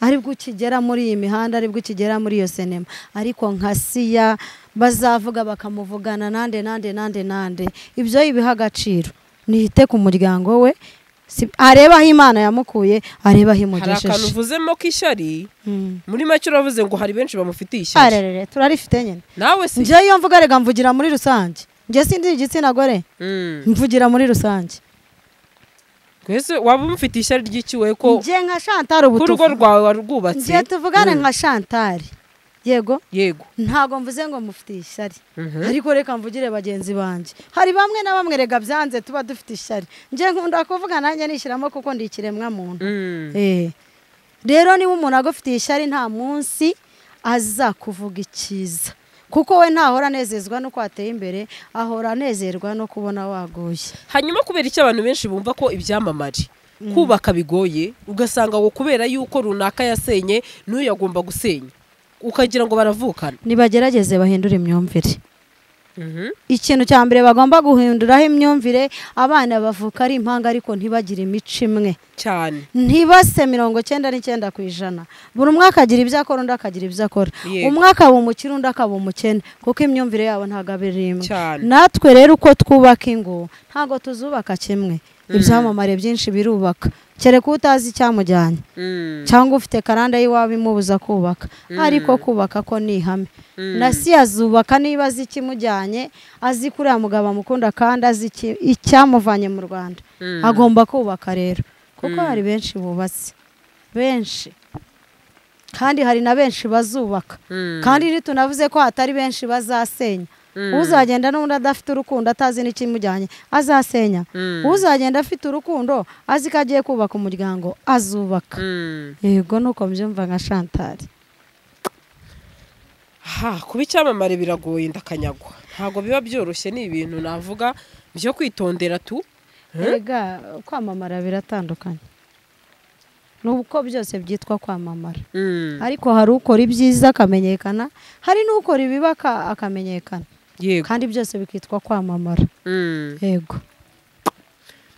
aribwo ukigera muri iyi mihanda aribwo ukigera muri iyo sinema ariko nka siya bazavuga bakamuvugana nande nande nande nande ibyo yibiha agaciro nihite ku muryango we Si- arebe aho imana yamukuye arebe aho hari akantu imugejeje uvuzemo k'ishyari Mm. muri make uravuze ngo hari benshi bamufitiye ishyari arerere turarifite nyine nawe si njyewe iyo mvuga rega mvugira muri rusange njye sindi igitsina gore Mm. mvugira muri rusange twese waba umufitiye ishyari ry'iki we ko njye nka shantari ubu ku rugo tuvuga. rwawe warwubatse Njye tuvugane nka shantari yego yego ntabwo mvuze ngo mufite ishyari Mhm. ariko reka mvugire bagenzi banjye hari bamwe na bamwe rega byanze tuba dufite ishyari njye nkunda kuvuga nanjye nishyiramo kuko ndi ikiremwa muntu Mm. Eh. rero niba umuntu agufitiye ishyari nta munsi aza kuvuga icyiza kuko we ntahora anezezwa n'uko wateye imbere ahora anezerwa no kubona waguye hanyuma kubera icyo abantu benshi bumva ko ibyamamare kubaka bigoye ugasanga ngo kubera yuko runaka yasenye n'uyu yagomba gusenya ukagira ngo baravukana nibagerageze bahindure imyumvire Mhm. ikintu cya mbere bagomba guhinduraho imyumvire abana bavuka ari impanga ariko ntibagire imico imwe cyane ntibase mirongo cyenda n'icyenda ku ijana buri umwe akagira ibyo akora undi akagira ibyo akora Yego. umwe akaba umukire undi akaba umukene kuko imyumvire yabo ntabwo aba ari imwe Cyane. natwe rero uko twubaka ingo ntabwo tuzubaka kimwe ibyamamare byinshi birubaka kereka utazi icyamujyanye Mm. cyangwa ufite karanda y'iwabo imubuza kubaka ariko kubaka ko ni ihame na si azubaka niba azi ikimujyanye azi ko uriya mugabo amukunda kandi azi iki- icyamuvanye mu rwanda Mm. agomba kubaka rero kuko hari benshi bubatse benshi kandi hari na benshi bazubaka Mm. kandi ntitunavuze ko hatari benshi bazasenya uzagenda n'undi adafite urukundo atazi n'ikimujyanye azasenya Mm. uzagenda afite urukundo azi ko agiye kubaka umuryango azubaka Mm. yego nuko mbyumva nka shantari ha kuba icyamamare biragoye ndakanyagwa ntabwo biba byoroshye ni ibintu navuga byo kwitondera tu rega kwamamara biratandukanye ni uko byose byitwa kwamamara Mm. ariko hari ukora ibyiza akamenyekana hari n'ukora ibibi aka- akamenyekana yego kandi byose bikitwa kwamamara Mm. yego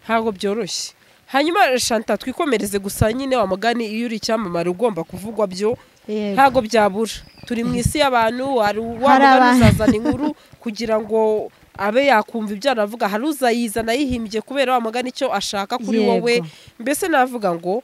ntabwo byoroshye hanyuma shanta twikomereze gusa nyine wa mugani iyo uri icyamamare ugomba kuvugwa byo yego ntabwo byabura turi mu isi y'abantu hari uwa mugani Hari abantu. uzazana inkuru kugira ngo abe yakumva ibyo aravuga hari uzayizana yihimbye kubera wa mugani icyo ashaka kuri Yego. wowe mbese navuga ngo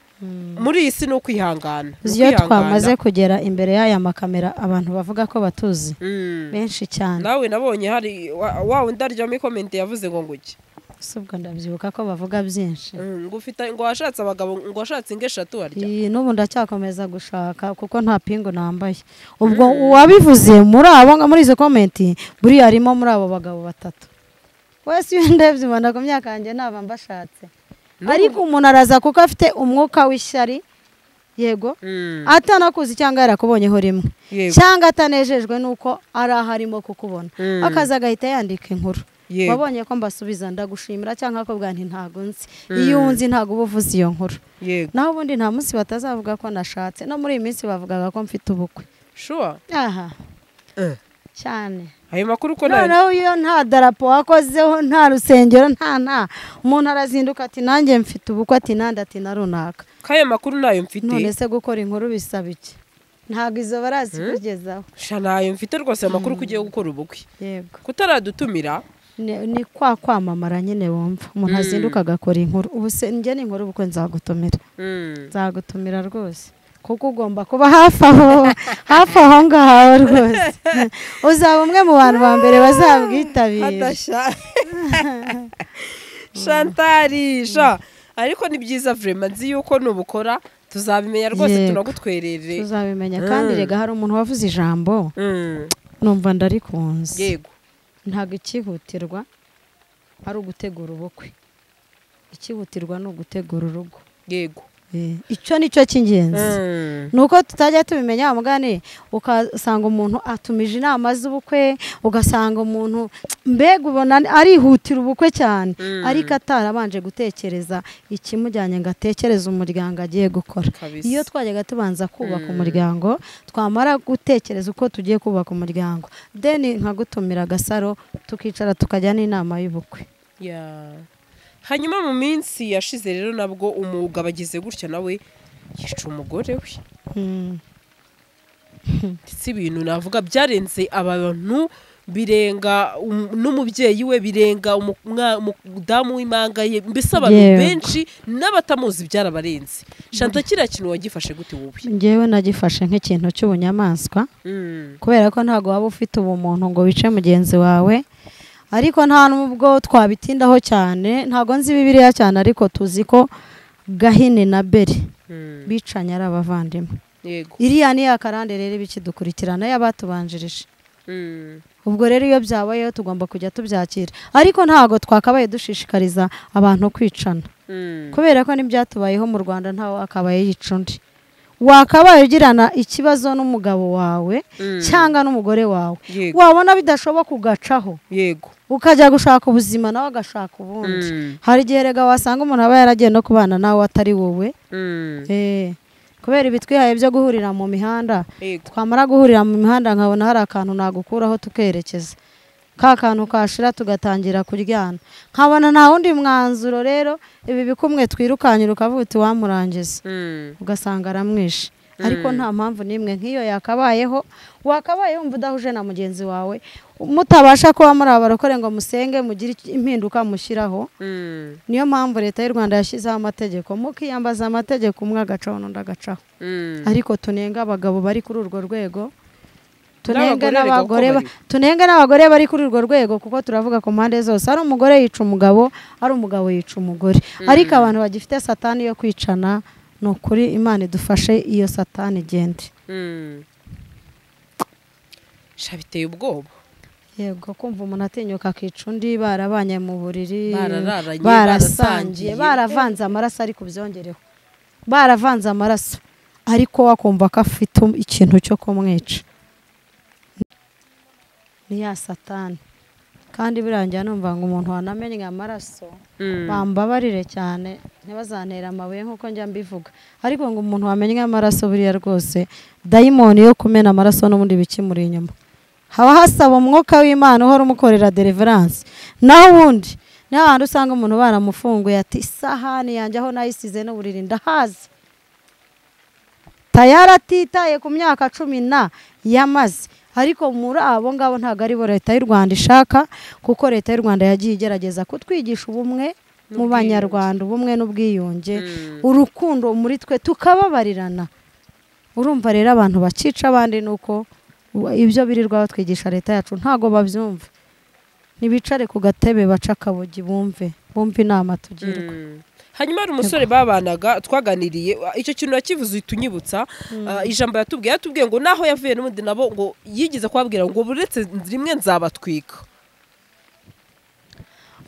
muri iyi si ni ukwihangana ni iyo ukwihangana. twamaze kugera imbere y'aya makamera abantu bavuga ko batuzi Mm. benshi cyane nawe nabonye hari wa- wa wundi aryamo ikomenti yavuze ngo ngujye si ubwo ndabyibuka ko bavuga byinshi ngo ufite ngo washatse abagabo ngo washatse ingo eshatu harya Iyi, n'ubu ndacyakomeza gushaka kuko nta pingu nambaye ubwo uwabivuze muri abo muri izo komenti buriya harimo muri abo bagabo batatu wese iyo ndebye ubona ku myaka yanjye naba mbashatse ariko umuntu araza kuko afite umwuka w'ishyari yego Mm. atanakuzi cyangwa yarakubonyeho rimwe Yego. cyangwa atanejejwe n'uko ari aho arimo kukubona Mm. akaza agahita yandika inkuru Yego. wabonye ko mba ndagushimira cyangwa akakubwira nti ntabwo nzi iyo unzi ntabwo uba uvuze iyo nkuru yego naho ubundi nta munsi batazavuga ko nashatse no muri iyi minsi bavugaga ko mfite ubukwe shuwa aha cyane ayo makuru ko nari noneho iyo nta darapo wakozeho nta rusengero nta nta umuntu arazinduka ati nanjye mfite ubukwe ati nandi ati na runaka ko ayo makuru ntayo mfite none se gukora inkuru bisaba iki ntabwo izo barazikugezaho sha ntayo mfite rwose ayo makuru ko ugiye gukora ubukwe yego kutaradutumira ni ni kwa kwamamara nyine wumva umuntu Mm. azinduka agakora inkuru ubu se njye ni inkuru ubukwe nzagutumira Mm. nzagutumira rwose kuko ugomba kuba hafi aho hafi aho ngaho rwose uzaba umwe mu bantu ba mbere bazabwitabira hadasha shantari sha ariko ni byiza vrema nzi yuko nubukora tuzabimenya rwose Yego. tunagutwerere tuzabimenya kandi Mm. rega hari umuntu wavuze ijambo Mm. numva ndarikunze yego ntabwo icyihutirwa ari ugutegura ubukwe icyihutirwa ni ugutegura urugo yego Eh, icyo ni cyo cy'ingenzi Mm. ni uko tutajya tubimenya mugani ukasanga umuntu atumije inama z'ubukwe ugasanga umuntu mbega ubona arihutira ubukwe cyane ariko atarabanje gutekereza ikimujyanye ngo atekereze umuryango agiye gukora Kabisa. iyo twajyaga tubanza kubaka umuryango twamara gutekereza uko tugiye kubaka umuryango deni nkagutumira agasaro tukicara tukajya n'inama y'ubukwe Ya. hanyuma mu minsi yashize rero nabwo umwuga bagize gutya nawe yica umugore we Hmm. ndetse ibintu navuga byarenze aba bantu birenga um- n'umubyeyi we birenga umu- umwa- umudamu w'imanga ye mbese abantu Yego. benshi n'abatamuzi byarabarenze shanta kiriya kintu wagifashe gute wowe njyewe nagifashe nk'ikintu cy'ubunyamaswa Mm. kubera ko ntabwo waba ufite ubumuntu ngo wice mugenzi wawe ariko nta n'ubwo twabitindaho cyane ntabwo nzi bibiriya cyane ariko tuzi ko gahini na beri Mm. bicanye ari abavandimwe yego iriya ni ya karande rero ibikidukurikirana y'abatubanjirije Mm. ubwo rero iyo byabayeho tugomba kujya tubyakira ariko ntabwo twakabaye dushishikariza abantu kwicana Mm. kubera ko n'ibyatubayeho mu rwanda ntawe akabaye yica undi wakabaye ugirana ikibazo n'umugabo wawe Mm. cyangwa n'umugore wawe yego wabona bidashoboka ugacaho yego ukajya gushaka ubuzima nawe agashaka ubundi Mm. hari igihe rega wasanga umuntu aba yaragiye no kubana nawe atari wowe Mm. Eh, kubera ibitwihaye byo guhurira mu mihanda yego twamara guhurira mu mihanda nkabona hari akantu nagukuraho tukerekeza ka kantu kashira tugatangira kuryana nkabona nta wundi mwanzuro rero ibi bikumwe twirukankira ukavuga uti wamurangiza Mm. ugasanga aramwishe ariko nta mpamvu n'imwe nk'iyo yakabayeho wakabaye wumva udahuje na mugenzi wawe mutabasha kuba muri abarokore ngo musenge mugire iki- impinduka mushyiraho Mm. niyo mpamvu leta y'u rwanda yashyizeho amategeko mukiyambaza amategeko umwe agacaho n'undi agacaho Mm. ariko tunenga abagabo bari kuri urwo rwego N'abagore tunenga reka n'abagore uko ba- bari. tunenga n'abagore bari kuri urwo rwego kuko turavuga ku mpande zose ari umugore yica umugabo ari umugabo yica umugore ariko abantu bagifite satani yo kwicana ni ukuri imana idufashe iyo satani igende Mm. sha biteye ubwoba yego kumva umuntu atinyuka akica undi barabanye mu buriri Barararanye, barasangiye. barasangiye baravanze amaraso ariko ubyongereho baravanze amaraso ariko wakumva ko afite ikintu cyo kumwica ni ya satani kandi birangira numva ngo umuntu wanamenye amaraso Mm. bambabarire cyane ntibazantera amabuye nk'uko njya mbivuga ariko ngo umuntu wamenye amaraso buriya rwose dayimoni yo kumena amaraso n'ubundi bikimuri inyuma haba hasaba umwuka w'imana uhora umukorera deliverance naho ubundi niho hantu usanga umuntu baramufunguye ati isahani yanjye aho nayisize n'uburiri ndahazi tayari atitaye ku myaka cumi na yamaze ariko muri abo ngabo ntabwo aribo leta y'u rwanda ishaka kuko leta y'u rwanda yagiye igerageza kutwigisha ubumwe mu N'ubwiyunge. banyarwanda ubumwe n'ubwiyunge Mm. urukundo muri twe tukababarirana urumva rero abantu bacica abandi ni uko wa- ibyo birirwa batwigisha leta yacu ntago babyumva ntibicare ku gatebe baca akabogi bumve bumve inama tugirwa Mm. hanyuma hari umusore babanaga twaganiriye icyo kintu yakivuze uhita unyibutsa Ah, ijambo yatubwiye yatubwiye ngo naho yavuye n'ubundi nabo ngo yigeze kubabwira ngo buretse rimwe nzabatwika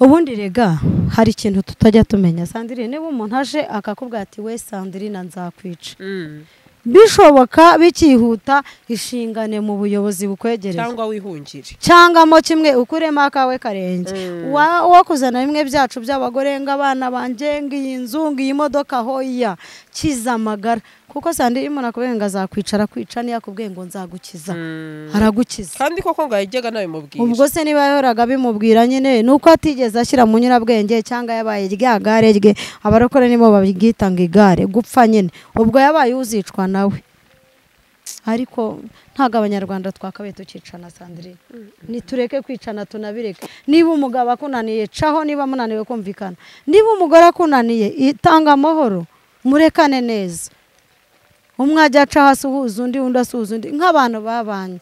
ubundi rega hari ikintu tutajya tumenya sandrine niba umuntu aje akakubwira ati we sandrine nzakwica Mm. bishoboka bikihuta ishingane mu buyobozi bukwegereye cyangwa wihungire cyangwa mo kimwe ukuremo akawe karenge Mm. Wa- wakuzana bimwe byacu by'abagore ng'abana banjye ng'iyi nzu ng'iyi modoka hoya kiza amagara kuko sandi iyo umuntu akubwiye ngo azakwicara kwica niyo akubwiye ngo nzagukiza Mm. aragukiza kandi koko ngo yajyaga nabimubwira ubwo se niba yahoraga bimubwira nyine ni uko atigeze ashyira mu nyurabwenge cyangwa yabaye rya gare rye abarokore nibo babwita ngo igare gupfa nyine ubwo yabaye uzicwa nawe ariko ntabwo abanyarwanda twakabaye tukicana sandrine nitureke kwicana tunabireke niba umugabo akunaniye caho niba munaniwe kumvikana niba umugore akunaniye itanga amahoro murekane neza umwe ajya aca hasi uhuza undi undi asuhuza undi nk'abantu babanye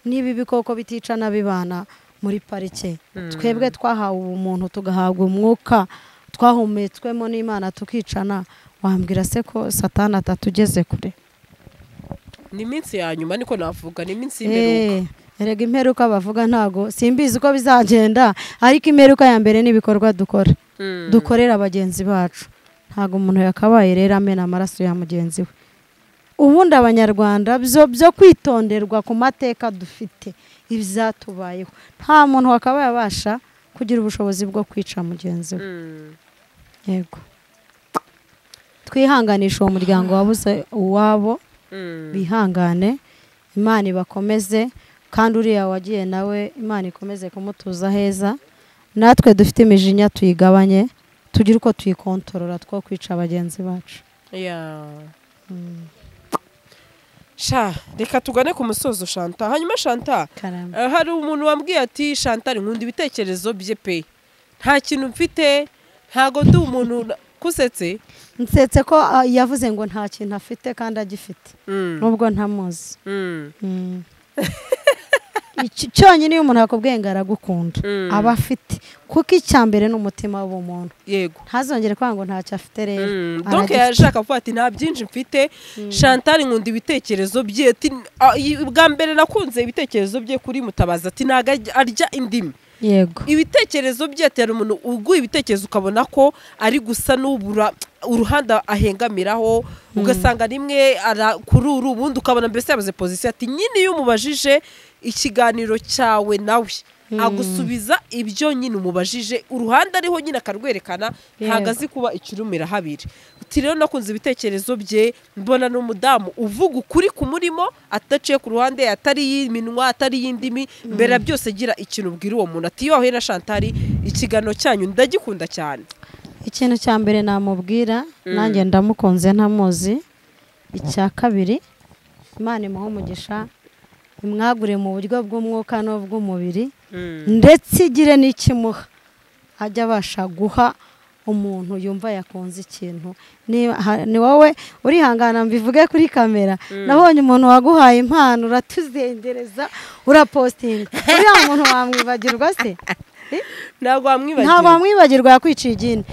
niba ibikoko biticana bibana muri parike twebwe twahawe ubumuntu tugahabwa umwuka twahumetswemo n'imana tukicana wambwira se ko satani atatugeze kure ni iminsi ya nyuma niko navuga ni iminsi y'imperuka Eh, erega imperuka bavuga ntago simbizi uko bizagenda ariko imperuka ya mbere ni ibikorwa dukora Mm. dukorera bagenzi bacu ntago umuntu yakabaye rero amena amaraso ya mugenzi we ubundi abanyarwanda byo byo kwitonderwa ku mateka dufite ibyatubayeho nta muntu wakabaye abasha kugira ubushobozi bwo kwica mugenzi we Mm. yego twihanganisha uwo muryango wabuze uwabo Mm. bihangane imana ibakomeze kandi uriya wagiye nawe imana ikomeze kumutuza heza natwe dufite imijinya tuyigabanye tugire uko tuyikontorora two kwica bagenzi bacu Yeah. sha reka tugane ku musozo shanta hanyuma shanta karamba eh, hari umuntu wambwiye ati shanta nkunda ibitekerezo bye pe nta kintu mfite ntago ndi umuntu na- kusetse nsetse ko ah, yavuze ngo nta kintu afite kandi agifite Mm. nubwo ntamuzi Mm. Mm. Iki- cyonyine iyo umuntu akubwiye ngo aragukunda Mm. aba afite kuko icya mbere ni umutima w'ubumuntu yego ntazongere kwanga ngo ntacyo afite rero donc aragifite. yashaka kuvuga ati nta byinshi mfite chantal nkunda ibitekerezo bye ati "Ah, i- bwa mbere nakunze ibitekerezo bye kuri mutabazi ati ntago ajya- arya indimi yego ibitekerezo bye ati hari umuntu uguha ibitekerezo ukabona ko ari gusa n'ubura uruhanda ahengamiraho ugasanga rimwe ara- kuri uru ubundi ukabona mbese yabuze pozisiyo ati nyine iyo umubajije ikiganiro cyawe nawe agusubiza ibyo nyine umubajije uruhande ariho nyine akarwerekana ntabwo Yego. azi kuba ikirumira habiri uti rero nakunze ibitekerezo bye mbona ni umudamu uvuga ukuri ku murimo ataciye ku ruhande atari iy'iminwa atari iy'indimi mbere ya byose gira ikintu ubwira uwo muntu ati yohe na shantari ikiganiro cyanyu ndagikunda cyane ikintu cya mbere namubwira nanjye ndamukunze ntamuzi icya kabiri imana imuha umugisha imwagure mu buryo bw'umwuka n'ubw'umubiri ndetse igire n'ikimuha ajya abasha guha umuntu yumva yakunze ikintu Niba- ha- ni wowe urihangana mbivuge kuri kamera nabonye umuntu waguhaye impano uratuzengereza urapositinga uriya muntu wamwibagirwa se ntabwo ntabwo wamwibagiwe wamwibagirwa yakwiciye igini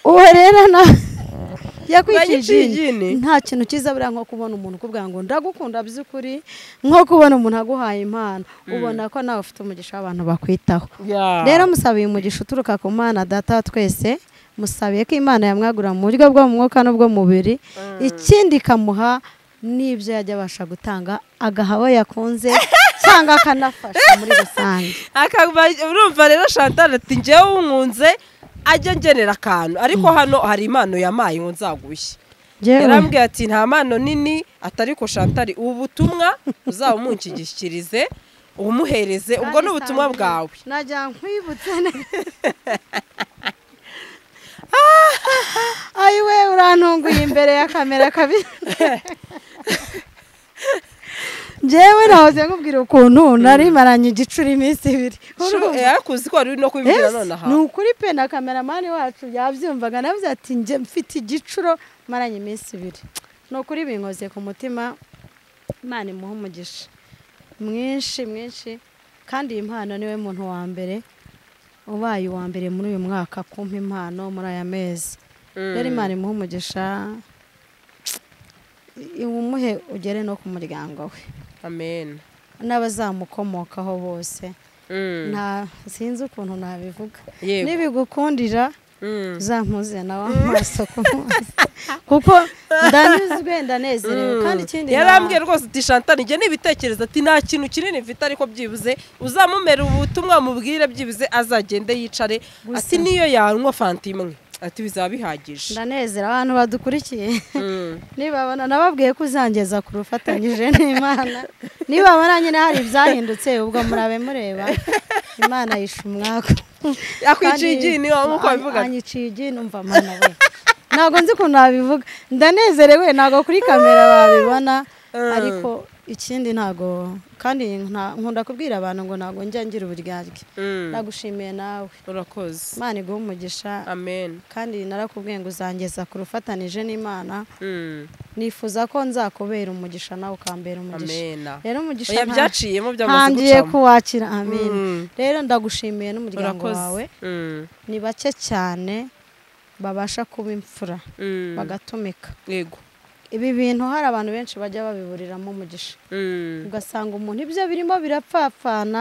uwo rero na Yakwiciye yakwiciye igini? igini nta kintu cyiza buriya nko kubona umuntu ukubwira ngo ndagukunda by'ukuri nko kubona umuntu aguhaye impano ubona ko nawe ufite umugisha w'abantu bakwitaho rero musabiye umugisha uturuka ku mana data wa twese musabiye ko imana yamwagura mu buryo bwo mu mwuka n'ubw'umubiri ikindi ikamuha n'ibyo yajya abasha gutanga agaha abo yakunze cyangwa akanafasha muri rusange akaba urumva rero shantari ati njyewe unkunze ajya ngenera akantu ariko hano hari impano yamaye ngo nzagushye Njyewe- yarambwiye ati nta mpano nini atari ko shantari ubu butumwa uzaba umunshyigikirize umuhereze ubwo ni ubutumwa bwawe najya nkwibutse neza ayiwe urantunguye imbere ya kamera kabiri njyewe nahoze nkubwira ukuntu narimaranye igicuri iminsi ibiri Urumva? yarakuzi ko wari uri no kubibwira Yes, nonaha ni ukuri pe na kameramani wacu yabyumvaga navuze ati njye mfite igicuro maranye iminsi ibiri ni ukuri binkoze ku mutima imana imuha umugisha mwinshi mwinshi kandi iyi mpano niwe muntu wa mbere ubaye uwa mbere muri uyu mwaka kumpa impano muri aya mezi rero imana imuha umugisha iwumuhe ugere no ku muryango we amen n'abazamukomokaho bose Mm. nta sinzi ukuntu nabivuga Yego. nibigukundira Mm. uzampuze nawe amaso ku maso kuko ndanyuzwe ndanezerewe kandi ikindi yarambwiye rwose uti shantani njye nibitekereza ati nta kintu kinini mfite ariko byibuze uzamumera ubutumwa mubwire byibuze azagende yicare Gusa. ati niyo yanywa fanta imwe ati bizaba bihagije ndanezera abantu badukurikiye Mm. nibabona nababwiye ko uzangeza ku rufatanyije n'imana nibabona nyine hari ibyahindutse ubwo murabe mureba imana yishe umwaku Yakwiciye igini, waba uko wabivuga? anyiciye igini umva mana we ntabwo nzi ukuntu nabivuga ndanezerewe ntabwo kuri kamera babibona ariko ikindi ntabwo kandi nta- nkunda kubwira abantu ngo ntabwo njya ngira uburyarye Mm. ndagushimiye nawe urakoze imana iguhe umugisha amen kandi narakubwiye ngo uzangeza ku rufatanije n'imana Mm. nifuza ko nzakubera umugisha nawe ukambera umugisha amen rero umugisha oya nta- byaciyemo byamaze ntangiye gucamo kuwakira amin Mm. rero ndagushimiye n'umuryango wawe urakoze Mm. ni bake cyane babasha kuba imfura Mm. bagatumika yego ibi bintu hari abantu benshi bajya babiburiramo umugisha Mm. ugasanga umuntu ibyo birimo birapfapfana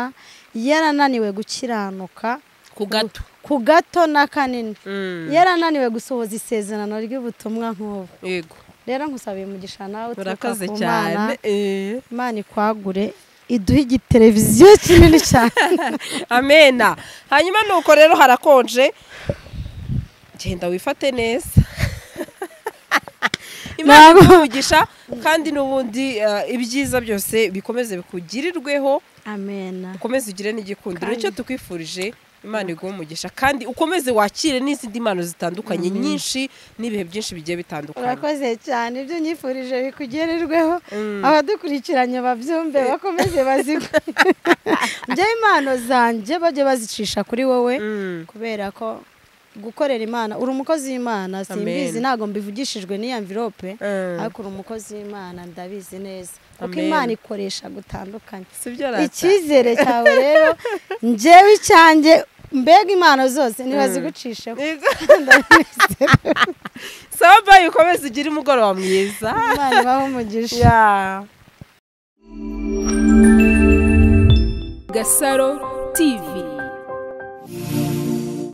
yarananiwe gukiranuka ku gato ku gato n'akanini Mm. yarananiwe gusohoza isezerano ry'ubutumwa nk'ubu yego rero nkusabiye umugisha nawe uturuka urakoze ku cyane mana Eh. imana ikwagure iduhe igiteleviziyo kinini cyane amena hanyuma nuko rero harakonje genda wifate neza imana Ntabwo- iguhugisha kandi n'ubundi eh, ibyiza byose bikomeze bikugirirweho amena ukomeze ugire n'igikundiro Kandi- nicyo tukwifurije imana iguhe umugisha kandi ukomeze wakire n'izindi mpano zitandukanye nyinshi n'ibihe byinshi bigiye bitandukanye urakoze cyane ibyo nyifurije bikugererweho Mm. abadukurikiranye babyumve bakomeze bazigwe njyewe impano zanjye bajye bazicisha kuri wowe Mm. kubera ko gukorera imana uri umukozi w'imana simbizi Amen. ntabwo mbivugishijwe n'iyo mvirope Mm. ariko uri umukozi w'imana ndabizi neza kuko Amen. imana ikoresha gutandukanye si byo rata icyizere cyawe rero njyewe icyanjye mbega impano zose ntibazigucisheho Yego. sawa bayi ukomeze ugire umugoroba mwiza imana ibahe umugisha Yeah. Gasaro TV